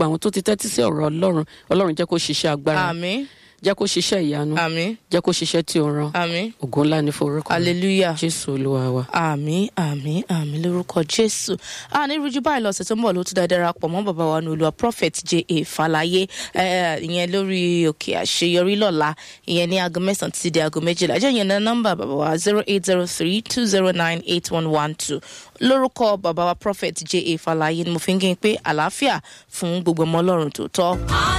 gbogbo àwọn tó ti tẹ́tí sí ọ̀rọ̀ ọlọ́run ọlọ́run jẹ́ kó ṣiṣẹ́ agbára àmín jẹ́ kó ṣiṣẹ́ ìyanu àmín jẹ́ kó ṣiṣẹ́ tí ó rán àmín ògo ńlá ní forúkọ rẹ̀. hallelujah. jésù olúwa wa. àmín àmín àmín lórúkọ jésù a ní rújú báyìí lọ́sẹ̀ tó ń bọ̀ ló tún dáadáa darapọ̀ mọ́ bàbá wa ní olúwa prophet j a falaye eh, ìyẹn lórí òkè àṣeyọrí lọ́la ìyẹn ní aago mẹ́sàn-án títí di aago méjìlá jẹ́ ìyẹn náà nọ́mbà bàbá wa zero eight zero three two zero nine eight one one two lórúkọ bàbá wa prophet j a falaye ni mo fi ń gé pé àlàáfíà fún gbogbo ọmọ ọlọ́run tó tọ́.